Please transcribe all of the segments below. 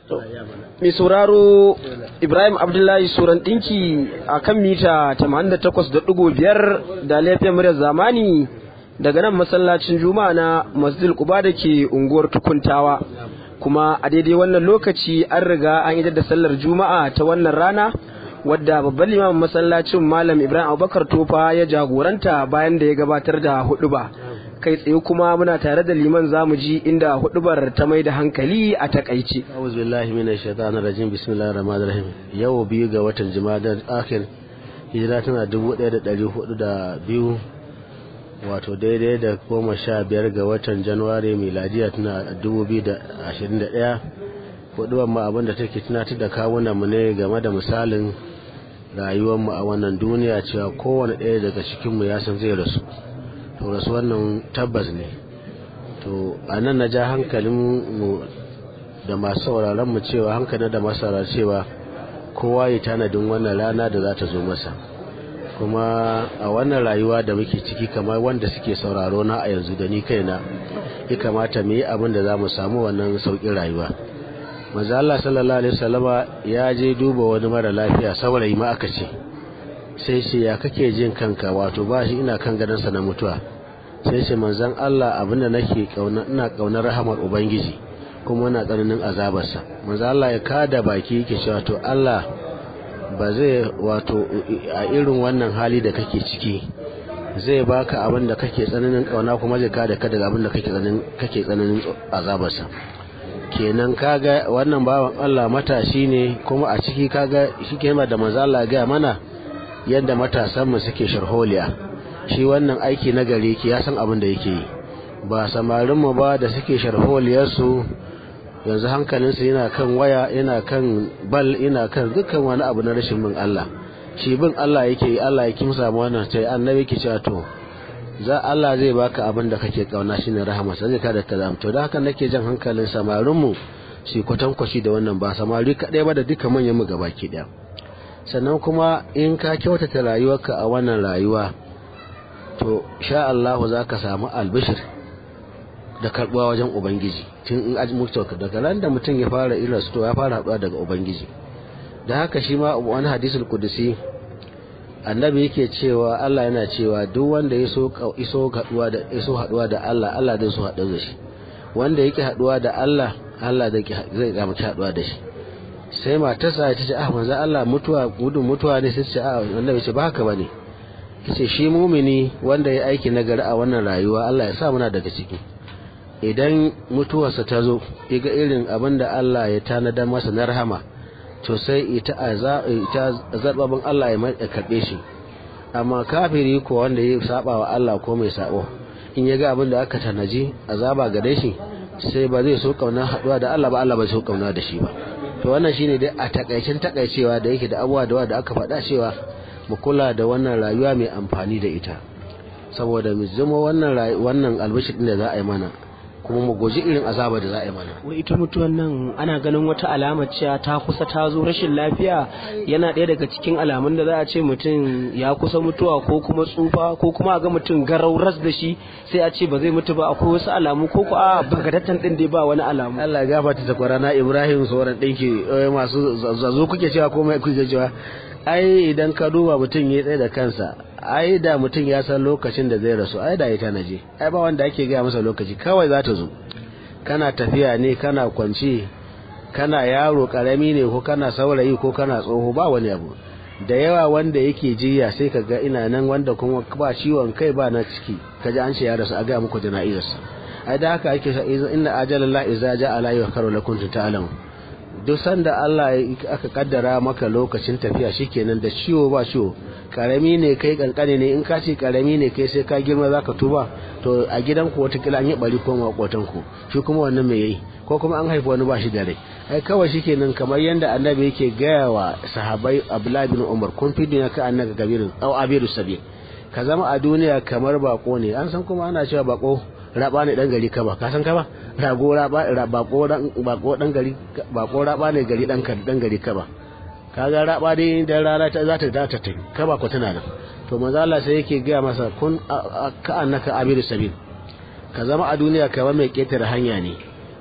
mai sauraro ibrahim abdullahi suran ɗinki a kan mita 88.5 da laifin muryar zamani daga nan masallacin juma'a na masjid kuba da ke unguwar tukuntawa kuma a daidai wannan lokaci an riga an idar da sallar juma'a ta wannan rana wadda babban limamin masallacin malam ibrahim abubakar tofa ya jagoranta bayan da ya gabatar da huduba kai tsaye kuma muna tare da liman zamu ji inda hudubar ta mai da hankali a takaice أعوذ بالله من الشيطان الرجيم بسم الله الرحمن الرحيم yau biyu ga watan jima'a akhir hijira tana dubu ɗaya da ɗari hudu da biyu wato daidai da goma sha biyar ga watan januwari miladiya tana dubu biyu da ashirin da ɗaya hudubar mu abinda take tunatar da kawunan mu ne game da misalin rayuwar mu a wannan duniya cewa kowane ɗaya daga cikin mu ya san zai rasu to rasu wannan tabbas ne to a nan na ja hankalin mu da masu sauraron mu cewa hankali da masu sauraron cewa kowa ya tanadin wannan rana da za ta zo masa kuma a wannan rayuwa da muke ciki kamar wanda suke sauraro na a yanzu da ni kaina ya kamata mu yi abin da za mu samu wannan sauƙin rayuwa manzo Allah sallallahu alaihi wasallama ya je duba wani mara lafiya saurayi ma aka ce sai ce ya kake jin kanka wato ba shi ina kan gadonsa na mutuwa sai ce manzon Allah abin da nake kauna ina kaunar rahamar ubangiji kuma na tsananin azabarsa manzo Allah ya kada baki yake cewa to Allah ba zai wato a irin wannan hali da kake ciki zai baka abin da kake tsananin kauna kuma zai kada ka daga abin da kake tsananin kake tsananin azabarsa kenan kaga wannan bawan Allah matashi ne kuma a ciki kaga shike da manzo Allah ga mana yadda matasan mu suke sharholiya shi wannan aiki na gare ki ya san abin da yake yi ba samarin mu ba da suke sharholiyar su yanzu hankalinsu yana kan waya yana kan bal yana kan dukkan wani abu na rashin bin Allah shi bin Allah yake yi Allah ya kimsa mu wannan sai annabi ke cewa to za Allah zai baka abin da kake kauna shine rahama sai zai kada ka to da haka nake jan hankalin samarin mu shi kwatankwashi da wannan ba samari kadai ba da dukkan manyan mu gabaki daya sannan kuma in ka kyautata rayuwarka a wannan rayuwa to sha Allah za ka samu albishir da karbuwa wajen ubangiji tun in aji mutu daga ran da mutum ya fara irin to ya fara haɗuwa daga ubangiji da haka shi ma wani hadisul kudusi annabi yake cewa Allah yana cewa duk wanda ya so iso haɗuwa da iso haɗuwa da Allah Allah zai so haɗu da shi wanda yake haɗuwa da Allah Allah zai zai ga mutum haɗuwa da shi sai matarsa ta ce ah manzo Allah mutuwa gudun mutuwa ne sai ce ah annabi ce ba haka bane yace shi mumini wanda ya aiki nagari a wannan rayuwa Allah ya sa muna daga ciki idan mutuwarsa ta zo iga irin abin da Allah ya tanada masa na rahama to sai ita zarbabin Allah ya karɓe shi amma kafiri ko wanda ya saba wa Allah ko mai sabo in ya ga abin da aka tanaji azaba gare shi sai ba zai so kauna haɗuwa da Allah ba Allah ba so kauna da shi ba to wannan shine dai a takaicin takaicewa da yake da abuwa da da aka faɗa cewa mu kula da wannan rayuwa mai amfani da ita saboda mu zama wannan wannan albishir da za a yi mana kuma mu goji irin azaba da za a yi mana. Wai ita mutuwan nan ana ganin wata alama cewa ta kusa ta zo rashin lafiya yana ɗaya daga cikin alamun da za a ce mutum ya kusa mutuwa ko kuma tsufa ko kuma a ga mutum garau ras da shi sai a ce ba zai mutu ba akwai wasu alamu ko ko a bagadattan ɗin dai ba wani alamu. Allah ya gafarta ta kwarana Ibrahim sauran ɗinki masu zazo kuke cewa ko mai kuke cewa ai idan ka duba mutum ya tsaye da kansa ai da mutum ya san lokacin da zai rasu ai da ya tanaje ai ba wanda ake gaya masa lokaci kawai za ta zo kana tafiya ne kana kwanci kana yaro karami ne ko kana saurayi ko kana tsoho ba wani abu da yawa wanda yake jiya sai ka ga ina nan wanda kuma ba ciwon kai ba na ciki ka ji an ce ya rasu a gaya muku jana'izarsa ai da haka ake inna ajalallah iza ja'a la yukaru lakum ta'lamu duk sanda Allah aka kaddara maka lokacin tafiya shikenan da ciwo ba ciwo karami ne kai kankane ne in ka ce karami ne kai sai ka girma zaka tuba to a gidan ku wata kila an yi bari ko makotan ku shi kuma wannan me yayi ko kuma an haifa wani ba shi da rai ai kawai shikenan kamar yanda annabi yake gaya wa sahabbai Abdullah bin Umar kun fi duniya ka annaka kabirin au abiru sabil ka zama a duniya kamar bako ne an san kuma ana cewa bako raba ne dan gari kaba ka san kaba rago raba bako dan bako dan gari bako raba ne gari dan dan gari kaba kaga raba dai dan rana ta za ta ta ta kaba ko tana nan to manzo Allah sai yake ga masa kun ka annaka abiru sabil ka zama a duniya kamar mai ketare hanya ne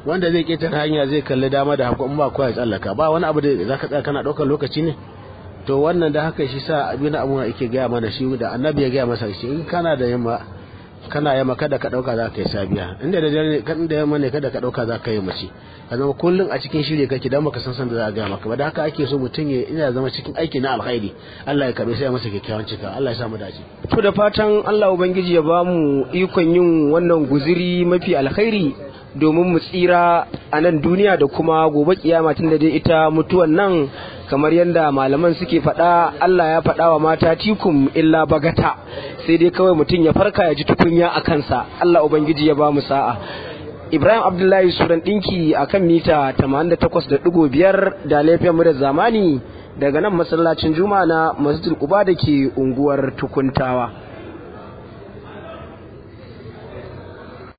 wanda zai ketare hanya zai kalli dama da hagu in ba kowa ya tsallaka ba wani abu da zaka tsaya kana daukar lokaci ne to wannan da haka shi sa abin abu yake gaya mana shi da annabi ya gaya masa shi in kana da yamma kana yamma kada ka dauka za ka yi sabiya inda da dare kan da yamma ne kada ka dauka za ka yi mace ka zama kullun a cikin shirye kake dan baka san san da za a gaya maka ba da haka ake so mutum ya ina zama cikin aiki na alkhairi Allah ya karbe sai ya masa kyakkyawan cika Allah ya sa mu dace to da fatan Allah ubangiji ya bamu ikon yin wannan guziri mafi alkhairi domin mu tsira a nan duniya da kuma gobe kiyama tun da dai ita mutuwan nan kamar yadda malaman suke faɗa Allah ya faɗa wa mata tikum illa bagata sai dai kawai mutum ya farka ya ji tukunya a kansa Allah ubangiji ya ba mu sa'a Ibrahim Abdullahi suran ɗinki a kan mita 88.5 da laifin mu da zamani daga nan masallacin juma'a na masjidul quba da ke unguwar tukuntawa